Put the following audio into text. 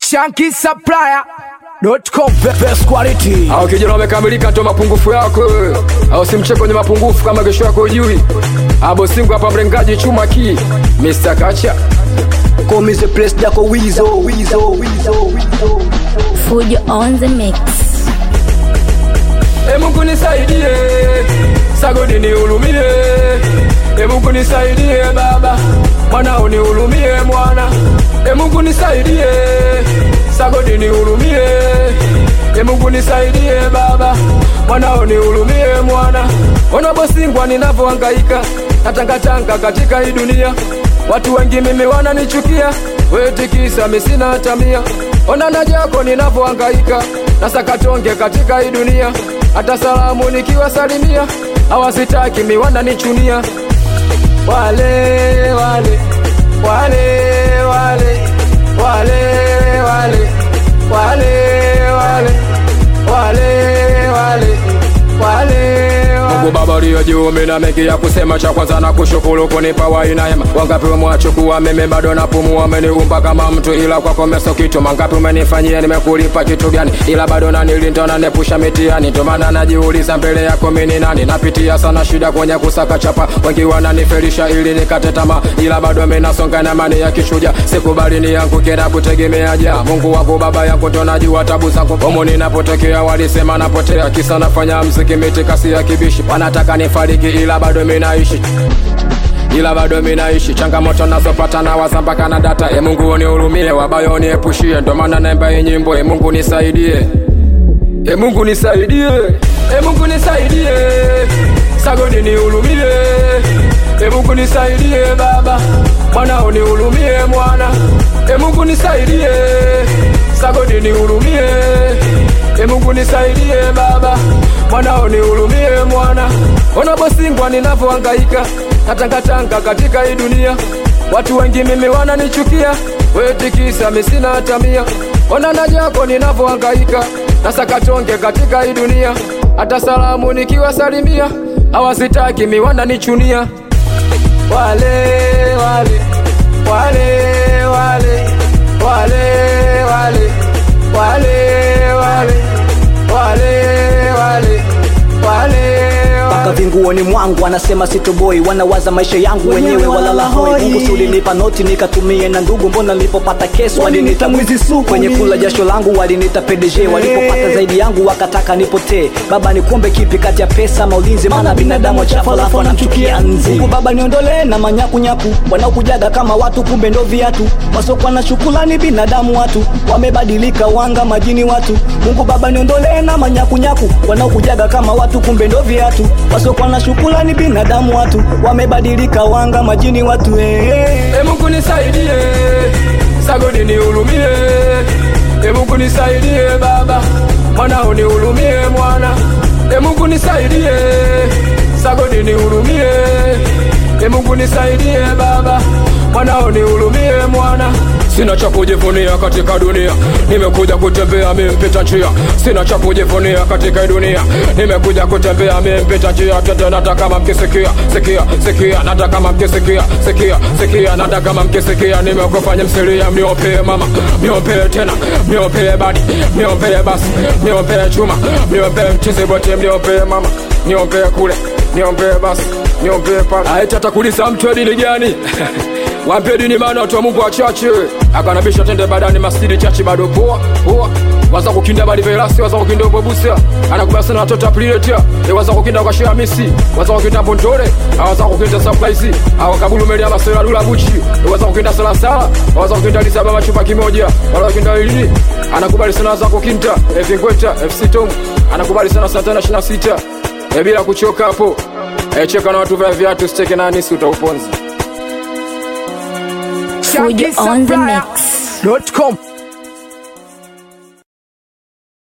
Shanky Supplier dot com best quality. au kijana wamekamilika ndo mapungufu yako wewe. au simche kwenye mapungufu kama kesho yako ujui abo singu hapa mrengaji chuma ki Mr. Kacha Come is a place dako wizo wizo wizo wizo Fujo on the mix. e Mungu nisaidie sagodi nihurumie e Mungu nisaidie baba mwanao nihurumie mwana e Mungu nisaidie sagodi nihurumie e Mungu nisaidie baba mwanao nihurumie mwana ona bosingwa ninavyohangaika natangatanga katika hii dunia watu wengi mimi wananichukia wetikisa misina hata mia ona na jako ninavyohangaika na sakatonge katika hii dunia hata salamu nikiwasalimia hawasitaki mi wananichunia wale wale wale wale wale wale wale wale wale wale wale Mungu Baba uliye juu, mina mengi ya kusema. Cha kwanza na kushukuru kunipa wai na hema. Wangapi umewachukua mimi bado napumua, umeniumba kama mtu, ila kwako meso kitu. Mangapi umenifanyia, nimekulipa kitu gani? Ila bado nanilinda, unanepusha mitihani. Ndio maana najiuliza mbele yako mimi ni nani? Napitia sana shida kwenye kusaka chapa, wengi wananifelisha ili nikate tamaa, ila bado mimi nasonga na imani ya kishuja. Sikubali ni yangu kila kutegemea ja Mungu wangu baba yangu, ndo najua tabu zangu. Humu ninapotokea walisema napotea, kisa nafanya mziki miti kasi ya kibishi, wanataka nifariki ila bado mimi naishi ila bado mimi naishi. Changamoto nazopata na waza mpaka na data. E Mungu unihurumie, wabaya uniepushie, ndo maana naimba hii nyimbo. E Mungu nisaidie, e Mungu nisaidie, e Mungu nisaidie, sagodi nihurumie, e Mungu nisaidie baba, mwana unihurumie mwana, e Mungu nisaidie, sagodi nihurumie, e Mungu nisaidie baba, mwana unihurumie mwana, ona bosingwa ninavyohangaika natangatanga katika hii dunia, watu wengi mimi wananichukia, wetikisa misina hata mia. Ona na jako ninavyohangaika na sakatonge katika hii dunia, hata salamu nikiwasalimia hawasitaki mi wananichunia. Wale wale wale wale wale wale wale wale wale wale wale Paka vinguoni mwangu wanasema sitoboi, wanawaza maisha yangu wenyewe walala hoi. Mungu si ulinipa noti nikatumie na ndugu, mbona nilipopata kesi walinita mwizi suku. Kwenye kula jasho langu walinita PDG, walipopata zaidi yangu wakataka nipotee. Baba nikumbe kipi kati ya pesa ama ulinzi? Maana binadamu chafu alafu anamchukia nzi. Mungu Baba niondolee na manyakunyaku wanaokujaga kama watu, kumbe ndo viatu. Wasokwa na shukulani binadamu watu wamebadilika, wanga majini watu. Mungu Baba niondolee na manyakunyaku wanaokujaga kama watu, kumbe ndo viatu. Wasokwa na shukulani binadamu watu wamebadilika, wanga majini watu eh, eh. E Mungu nisaidie, sagodi nihurumie. E Mungu nisaidie baba, mwana unihurumie mwana. E Mungu nisaidie, sagodi nihurumie. E Mungu nisaidie baba, mwana unihurumie mwana. Sina cha kujivunia katika dunia, nimekuja kutembea mimi mpita njia. Sina cha kujivunia katika hii dunia, nimekuja kutembea mimi mpita njia. Tete nataka kama mkisikia, sikia, sikia, nataka kama mkisikia, sikia, sikia, nataka kama mkisikia. Nimekufanya msilia, mniopee mama, mniopee tena, mniopee badi, mniopee basi, mniopee chuma, mniopee mchizi bote, mniopee mama, mniopee kule, mniopee basi, mniopee pale. Aitata kuuliza mtu dini gani? Wape dini maana watu wa Mungu wachache. Akanabisha tende badani masjidi chachi bado poa poa. Waza kukinda bali velasi, waza kukinda bobusa. Anakubali sana watoto apliletia. E waza kukinda kwa shia misi, waza kukinda bondore, waza kukinda surprise. Awa kabulu meli ama sera lula buchi. E waza kukinda sala sala, waza kukinda lisaba machupa kimoja. Wala kukinda ilini. Anakubali sana waza kukinda e vingweta FC Tom. Anakubali sana Santana 26. E bila kuchoka hapo. E cheka na watu vya viatu steke na nisi utauponza. Shanky Fujo on the Supplier mix. dot com